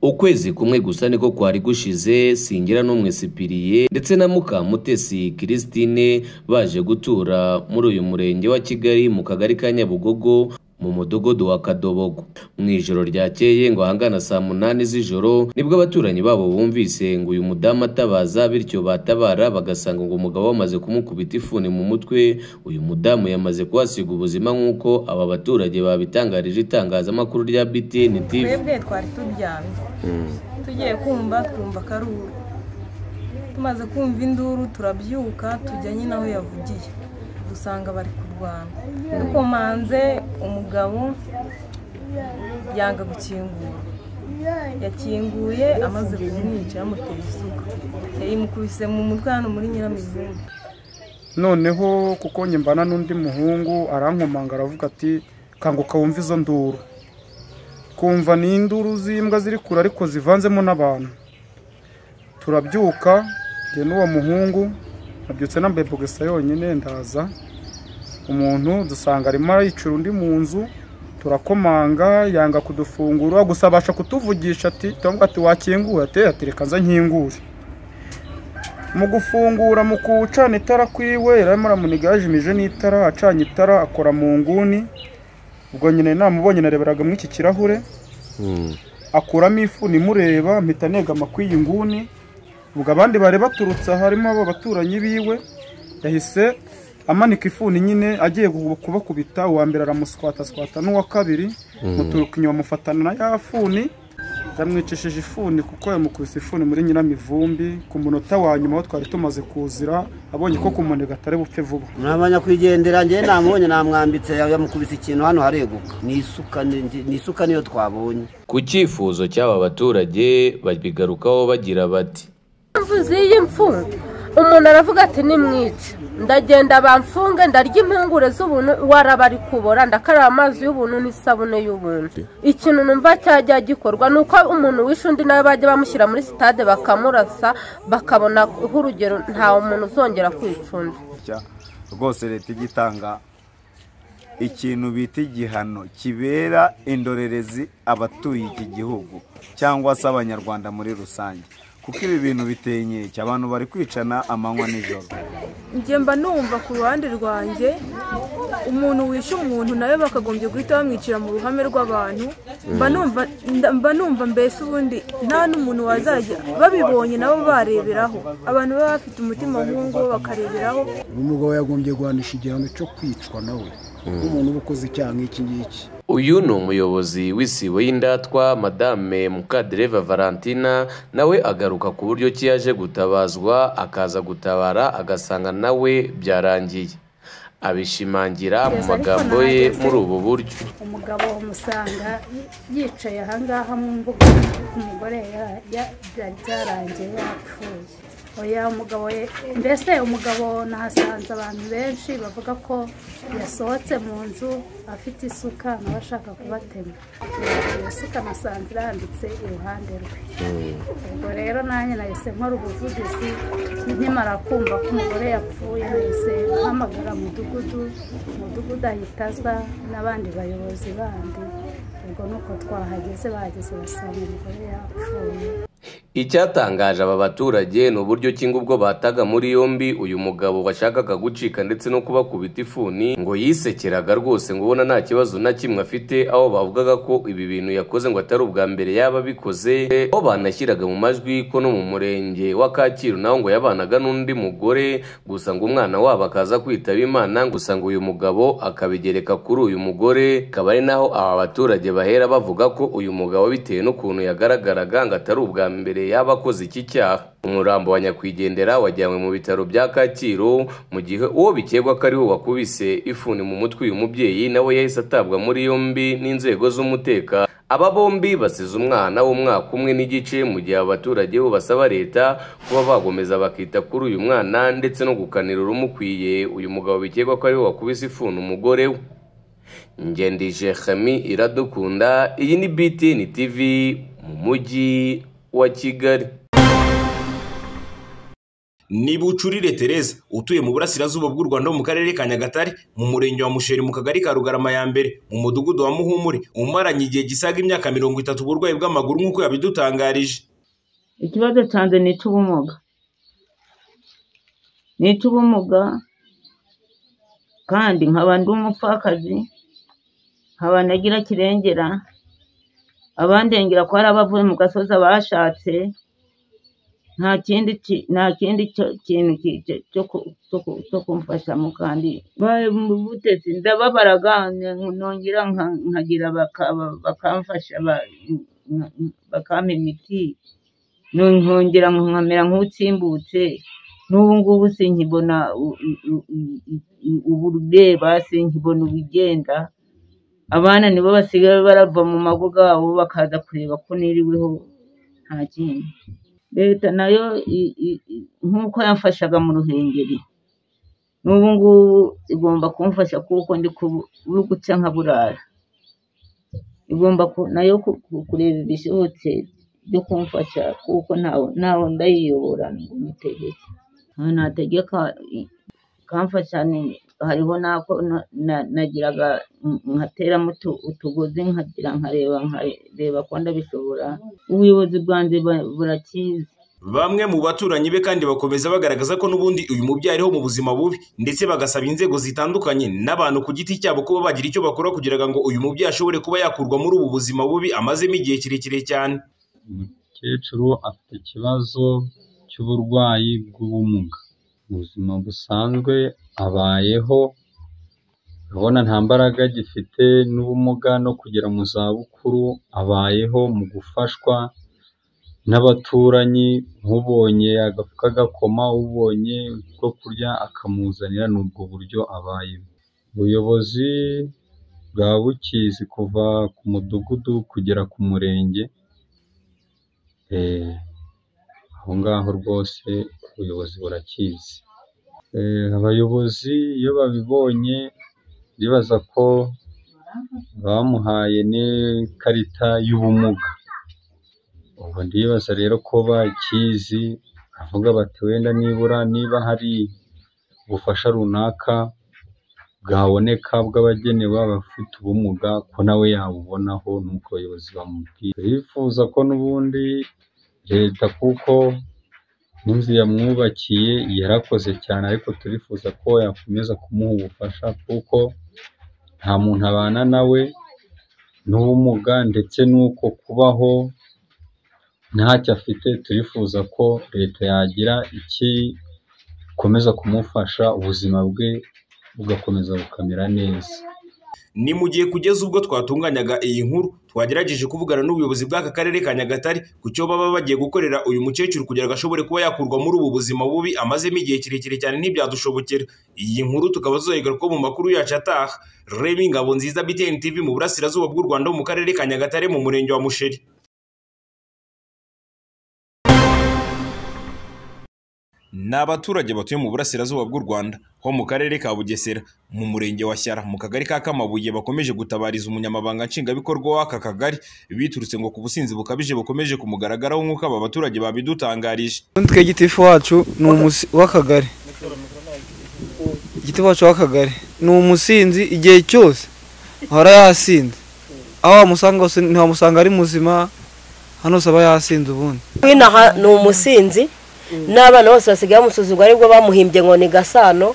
ukwezi kumwe gusa niko kwari gushize singira n'umwe sipiriye ndetse na mukamutesi christine baje gutura muri uyu murenge wa kigali mu kagari ka nyabugogo mu mudugudu wa kadobogo mu ijoro ryakeye ngo ahangana saa munani z'ijoro nibwo abaturanyi babo bumvise ngo uyu mudamu atabaza bityo batabara bagasanga ngo umugabo wamaze kumukubita ifuni mu mutwe uyu mudamu yamaze kuhasiga ubuzima nk'uko aba baturage babitangarije itangazamakuru rya btn tv twebwe twari turyamye tugiye kumva twumva akaruru tumaze kumva induru turabyuka tujya nyine aho yavugiye dusanga bari kurwana dukomanze umugabo yanga gukingura yakinguye amaze kumwica yamuteye isuka yayimukubise mu mutwe hano muri nyiramivumbi noneho kuko nyembana n'undi muhungu arankomanga aravuga ati kanguka wumve izo nduru twumva ni induru z'imbwa ziri kure ariko zivanzemo n'abantu turabyuka njye n'uwo muhungu nabyutse nambaye bogisa yonyine ndaza umuntu dusanga arimo arayicura undi mu nzu turakomanga yanga kudufungura gusa abasha kutuvugisha ati turamubwira ati wakingura ati ati reka nza nkingure mu gufungura mu kuwucana itara kwiwe yarimo aramuniga yajimije n'itara acanye itara akora mu nguni ubwo nyine namubonye nareberaga muri iki kirahure akuramo ifuni imureba mpita negama kw'iyi nguni ubwo abandi bari baturutse aha harimo abo baturanyi biwe yahise amanika ifuni nyine agiye gu- kubakubita uwa mbere aramuswataswata n'uwa kabiri muturuka inyuma amufatana na ya funi yamwicishije ifuni kuko yamukubise ifuni muri nyiramivumbi ku munota wa nyuma aho twari tumaze kuzira abonye ko kumunega atari bupfe vuba ntabanya kwigendera njyewe namubonye namwambitse yamukubise ikintu hano hareguka ni isuka ni- ni- ni isuka niyo twabonye ku cyifuzo cy'aba baturage babigarukaho bagira bati imvuzi y'imfungwa umuntu aravuga ati nimwica ndagenda bamfunge ndarya impungure z'ubuntu waraba ari kubora ndakaraba amazi y'ubuntu n'isabune y'ubuntu ikintu numva cyajya gikorwa ni uko umuntu wishe undi nawe bajya bamushyira muri sitade bakamurasa bakabona nk'urugero nta muntu uzongera kwica undi cya- rwose leta ijya itanga ikintu bita igihano kibera indorerezi abatuye iki gihugu cyangwa se abanyarwanda muri rusange kuko ibi bintu biteye inkeke abantu bari kwicana amanywa nijoro njye mba numva ku ruhande rwanjye umuntu wishe umuntu nawe bakagombye guhita bamwicira mu ruhame rw'abantu mba numva nda- mba numva mbese ubundi nta n'umuntu wazajya babibonye nabo bareberaho abantu baba bafite umutima nk'uwo bakareberaho umugabo yagombye guhanisha igihano cyo kwicwa nawe nk'umuntu uba ukoze icyaha nk'iki ngiki uyu ni umuyobozi w'isibo y'indatwa madame mukadereva valentina nawe agaruka ku buryo ki yaje gutabazwa akaza gutabara agasanga nawe byarangiye abishimangira mu magambo ye muri ubu buryo umugabo umusanga yicaye ahangaha mu mbuga umugore ya- ya- byari byarangiye yapfuye oya umugabo ye- mbese umugabo nahasanze abantu benshi bavuga ko yasohotse mu nzu afite isuka nawe ashaka kubatema iyo suka nasanze irambitse iruhande rwe ubwo rero nanjye nahise nkora ubuvugizi nkimara kumva ko umugore yapfuye nahise mpamagara mudugudu umudugudu ahita aza n'abandi bayobozi bandi ubwo nuko twahageze bahageze basanga umugore yapfuye icyatangaje aba baturage ni uburyo ki ngo ubwo bataga muri yombi uyu mugabo washakaga gucika ndetse no kubakubita ifuni ngo yisekeraga rwose ngo ubona nta kibazo na kimwe afite aho bavugaga ko ibi bintu yakoze ngo atari ubwa mbere yaba abikoze aho banashyiraga mu majwi ko no mu murenge wa kacyiru naho ngo yabanaga n'undi mugore gusa ngo umwana wabo akaza kwitaba imana gusa ngo uyu mugabo akabigereka kuri uyu mugore akaba ari naho aba baturage bahera bavuga ko uyu mugabo bitewe n'ukuntu yagaragaraga ngo atari ubwa mbere yaba akoze iki cyaha umurambo wa nyakwigendera wajyanywe mu bitaro bya kacyiru mu gihe uwo bikekwa ko ariwe wakubise ifuni mu mutwe uyu mubyeyi nawe yahise atabwa muri yombi n'inzego z'umutekano aba bombi basize umwana w'umwaka umwe n'igice mu gihe abaturage bo basaba leta kuba bagomeza bakita kuri uyu mwana ndetse no gukanira urumukwiye uyu mugabo bikekwa ko ariwe wakubise ifuni umugore we ngendije Khami iradukunda iyi ni BTN TV mu mujyi wa Kigali ni bucurire Tereza utuye mu burasirazuba bw'u Rwanda mu karere ka Nyagatare mu murenge wa Musheri mu kagari ka Rugarama ya mbere mu mudugudu wa Muhumure umaranye igihe gisaga imyaka mirongo itatu uburwayi bw'amaguru nk'uko yabidutangarije ikibazo cyanjye ni icy'ubumuga ni icy'ubumuga kandi nkaba ndi umupfakazi nkaba nagira kirengera abandengera ko hari abavuye mu gasozi abashatse nta kindi ki- nta kindi cyo- kintu ki- cyo- cyo ku- cyo ku- cyo kumfashamo kandi baye mu butetsi ndababara nongera nka- nkagira bakaba- bakamfasha ba- nka- bakampa imiti Nong- nkongera nkamera nk'utsimbutse n'ubu ngubu sinkibona u- u- u- u- u- uburube basi nkibona ubugenda abana nibo basigaye barava mu mago yabo bakaza kureba ko niriweho nta kindi leta nayo i- i- i- nk'uko yamfashaga mu ruhengeri n'ubu ngubu igomba kumfasha kuko ndi ku- buri guca nkaburara igomba ku- nayo ku- ku- kureba ibishobotse byo kumfasha kuko ntawe ntawe ndayiyobora ngo mutegeke ntawe nategeka i- kamfasha ni- hariho n'ako na- na- nagiraga nk- nkateramo utu- utugozi nkagira nkareba nkareba ko ndabishobora ubuyobozi bwanjye bu- burakizi Bamwe mu baturanyi be kandi bakomeza bagaragaza ko n'ubundi uyu mubyeyi ariho mu buzima bubi ndetse bagasaba inzego zitandukanye n'abantu ku giti cyabo kuba bagira icyo bakora kugira ngo uyu mubyeyi ashobore kuba yakurwa muri ubu buzima bubi amazemo igihe kirekire cyane umukecuru afite ikibazo cy'uburwayi bw'ubumuga mu buzima busanzwe abayeho urabona nta mbaraga agifite n'ubumuga no kugera mu zabukuru abayeho mu gufashwa n'abaturanyi nk'ubonye agafuka agakoma ubonye bwo kurya akamuzanira ni ubwo buryo abayemo ubuyobozi bwa bukizi kuva ku mudugudu kugera ku murenge Eh, aho ngaho rwose ubuyobozi burakizi Eh, abayobozi iyo babibonye bibaza ko bamuhaye n'ikarita y'ubumuga ubu ndibaza rero ko bakizi bavuga bati wenda nibura niba hari ubufasha runaka bwaboneka bw'abagenewe abafite ubumuga ko nawe yabubonaho nuko abayobozi bamubwira bifuza ko n'ubundi leta kuko n'inzu yamwubakiye yarakoze cyane ariko turifuza ko yakomeza kumuha ubufasha kuko nta muntu abana nawe n'ubumuga ndetse n'uko kubaho ntacyo afite turifuza ko leta yagira iki ikomeza kumufasha ubuzima bwe bugakomeza bukamera neza ni mu gihe kugeza ubwo twatunganyaga iyi nkuru twagerageje kuvugana n'ubuyobozi bw'aka karere ka Nyagatare ku cyo baba bagiye gukorera uyu mukecuru kugira ngo ashobore kuba yakurwa muri ubu buzima bubi amazemo igihe kirekire cyane ntibyadushobokera iyi nkuru tukaba tuzayigaruka ko mu makuru yacu ataha Remy Ngabo nziza BTN TV mu burasirazuba bw'u Rwanda mu karere ka Nyagatare mu murenge wa Musheri ni abaturage batuye mu burasirazuba bw'u Rwanda ho mu karere ka Bugesera mu murenge wa Shyara mu kagari ka Kamabuye bakomeje gutabariza umunyamabanga nshingwabikorwa w'aka kagari biturutse ngo ku businzi bukabije bukomeje kumugaragaraho nk'uko aba baturage babidutangarije Nitwe gitifu wacu ni umusi w'akagari igitifu wacu w'akagari ni umusinzi igihe cyose ahora yasinze aho wamusanga hose ntiwamusanga ari muzima hano hose aba yasinze ubundi nk'inaha ni umusinzi n'abana bose basigaye bamusuzugura aribwo bamuhimbye ngo ni gasano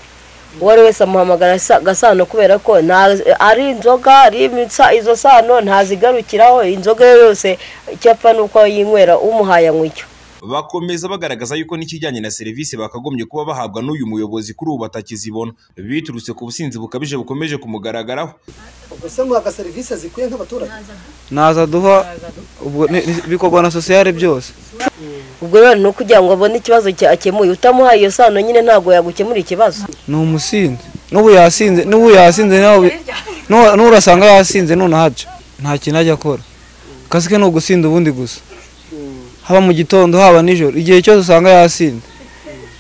uwo ari wese amuhamagara Sa- gasano kubera ko nta- ari inzoga ari imitsa- izo sano ntazigarukiraho inzoga yo yose icyapfa ni uko yinywera umuhaye anywa icyo bakomeza bagaragaza yuko n'ikijyanye na serivisi bakagombye kuba bahabwa n'uyu muyobozi kuri ubu batakizibona biturutse ku businzi bukabije bukomeje kumugaragaraho ese muhaga serivisi zikwiye nk'abaturage ntaza duha ubwo ni- ni- bikorwa na sosiyale byose ubwo rero ni ukugira ngo abone ikibazo cyakemuye utamuhaye iyo sano nyine ntabwo yagukemura ikibazo ni umusinzi n'ubu yasinze n'ubu yasinze nawe nu- nurasanga yasinze none ahaca nta kintu ajya akora akazi ke ni ugusinda ubundi gusa haba mu gitondo haba nijoro igihe cyose usanga yasinze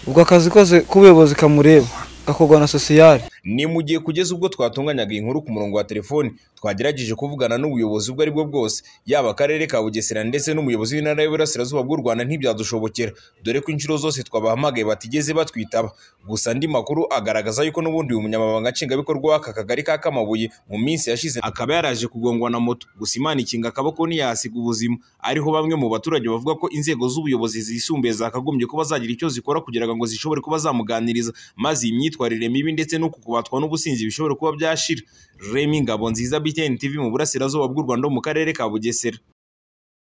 ubwo akazi kose k'ubuyobozi kamureba gakorwa na sosiyale ni mu gihe kugeza ubwo twatunganyaga iyi nkuru ku murongo wa telefoni twagerageje kuvugana n'ubuyobozi ubwo ari bwo bwose yaba akarere ka bugesera ndetse n'umuyobozi w'intara y'uburasirazuba bw'u rwanda ntibyadushobokera dore ko inshuro zose twabahamagaye batigeze batwitaba gusa andi makuru agaragaza yuko n'ubundi uyu munyamabanga nshingwabikorwa w'aka kagari ka kamabuye mu minsi yashize akaba yaraje kugongwa na moto gusa imana ikinga akaboko ntiyahasiga ubuzima ariho bamwe mu baturage bavuga ko inzego z'ubuyobozi zisumbuye zakagombye kuba zagira icyo zikora kugira ngo zishobore kuba zamuganiriza maze iyi myitwarire mibi ndetse n'uku kubatwa n'ubusinzi bishobore kuba byashira remi ngabo nziza btn tv mu burasirazuba bw'u rwanda mu karere ka bugesera